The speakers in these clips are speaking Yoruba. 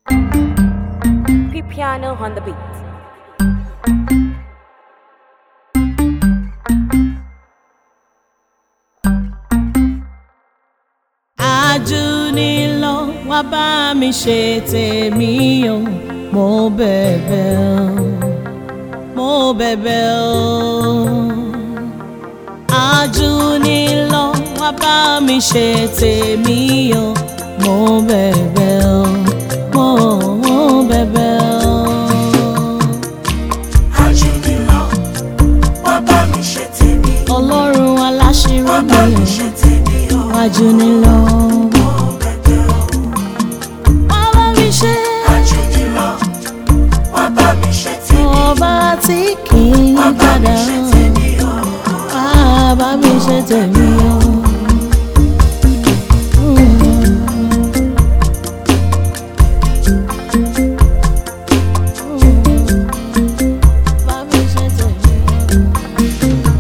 Piano on the beat. Àjùnilọ wá bá mi ṣe tèmi o mo bẹ̀bẹ̀ o mo bẹ̀bẹ̀ o. Àjùnilọ wá bá mi ṣe tèmi o mo bẹ̀bẹ̀ o mo bẹ̀bẹ̀ o. Àjùnilọ, wá bá mi ṣe tèmi, Ọlọ́run aláṣírí wá bá mi mi ṣe tèmi o. àjùnilọ. Mo bẹ̀bẹ̀ o. Wá bá mi ṣe. Àjùnilọ, wá bá mi ṣe tèmi, ọba tí kì í wá bá mi padà ṣe tèmi o. wá bá mi ṣe tèmi o. Bá mi ṣe tèmi o.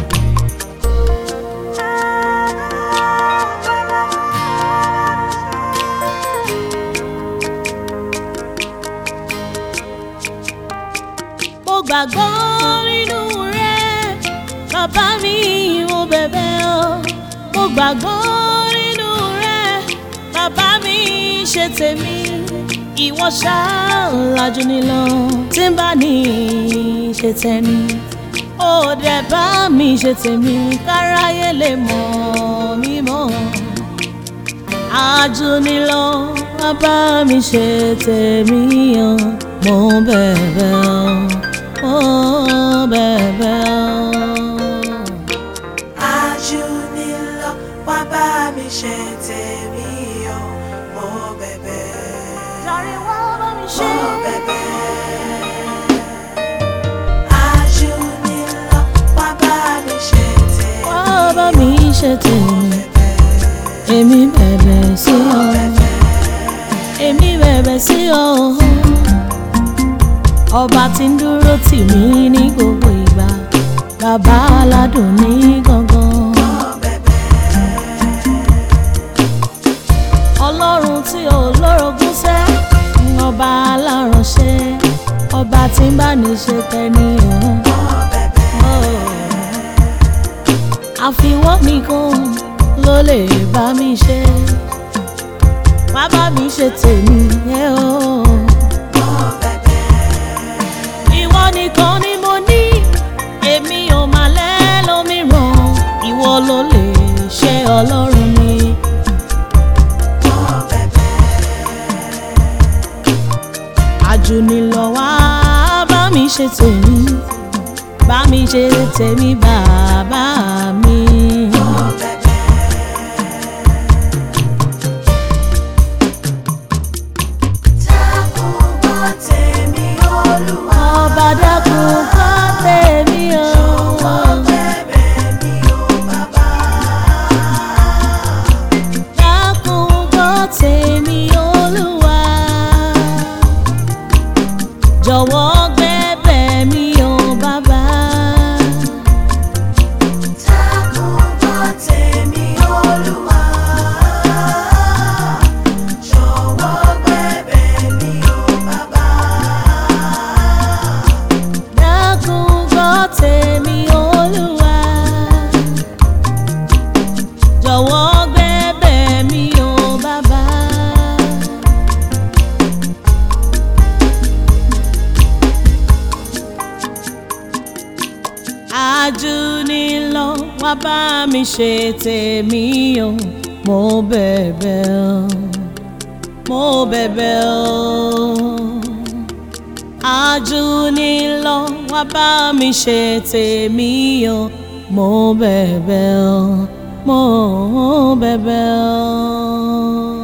mo gbàgbọ́ nínú rẹ bàbá mi mo bẹ̀bẹ̀ o mo gbàgbọ́ nínú rẹ bàbá mi ṣe tèmi ìwọ ṣáàlájú nílọ tí ń bá ní ṣe tẹni ó dẹ̀ bá mi ṣe tèmi káráyé lè mọ̀ mí mọ́ àjùnilọ bàbá mi ṣe tèmi o mo bẹ̀bẹ̀ o mo bẹ̀bẹ̀ o. Àjùnilọ, wá bá mi ṣe tèmi o. Mo bẹ̀bẹ̀, Jàre wá bá mi ṣe. mo bẹ̀bẹ̀. Àjùnilọ, wá bá mi ṣe tèmi, wá bá mi ṣe tèmi èmi bẹ̀bẹ̀ sí ọ èmi bẹ̀bẹ̀ sí ọ ọba tí ń dúró tì mí ní gbogbo ìgbà bàbá aládùn ní gangan. mo bẹ̀bẹ̀. ọlọ́run tí ò lórogún sẹ́ ọba aláránṣẹ́ ọba tí ń bá ní ṣe tẹni òun. àfiwọ́ nìkan ló lè bá mi ṣe má bá mi ṣe tèmi ẹ o. ìwọ nìkan ni mo ní èmi ò máa lẹ́ lómìíràn ìwọ ló lè ṣe ọlọ́run mi. àjùnilọ wá bá mi ṣe tèmi bá mi ṣe tèmi bàbá mi. ọba dákun kọ́ tèmi o. dákun kọ́ tèmi olúwa. jọ̀wọ́ gbẹ́bẹ̀ mi o bàbá. dákun kọ́ tèmi olúwa. jọ̀wọ́ gbẹ́bẹ̀ mi o bàbá. àjùnilọ wá bá mi ṣe tèmi o mo bẹ̀bẹ̀ o mo bẹ̀bẹ̀ o àjùnilọ wá bá mi ṣe tèmi o mo bẹ̀bẹ̀ o mo bẹ̀bẹ̀ o.